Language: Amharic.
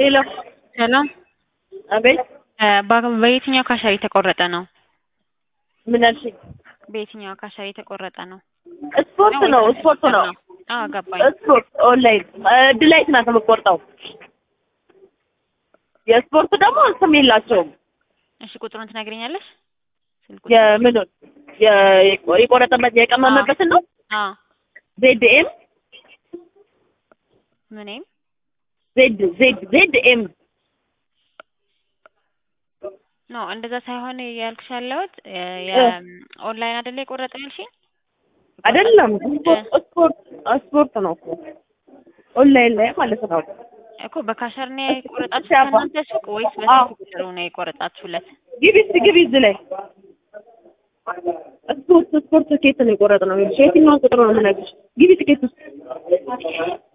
ሄሎ ሰላም አቤት በ- በየትኛው ካሻሪ የተቆረጠ ነው? ምን አልሽኝ? በየትኛው ካሻሪ የተቆረጠ ነው? ስፖርት ነው ስፖርት ነው አዎ ገባኝ። ስፖርት ኦንላይን ድላይት ናት የምትቆርጠው። የስፖርት ደግሞ ስም የላቸውም። እሺ ቁጥሩን ትነግሪኛለሽ? ስልክ ቁጥር? የምኑን የ- የቆረጠበት የቀመመበትን ነው አዎ ዜድ ኤም ምንም ዜድ ዜድ ዜድ ኤም ኖ እንደዛ ሳይሆን ያልኩሽ ያለሁት የኦንላይን አይደለ የቆረጠ ያልሽኝ? አይደለም ስፖርት ስፖርት ስፖርት ነው እኮ ኦንላይን ላይ ማለት ነው። እኮ በካሸር ነው የቆረጣችሁት ሲያባ- ከእናንተ ሱቅ ወይስ በስልክ ቁጥሩ ነው የቆረጣችሁለት? ግቢ እስኪ ግቢ እዚህ ላይ ስፖርት ስፖርት ትኬት ነው የቆረጥነው። የትኛውን ቁጥር ነው የምነግርሽ? ግቢ ትኬት ውስጥ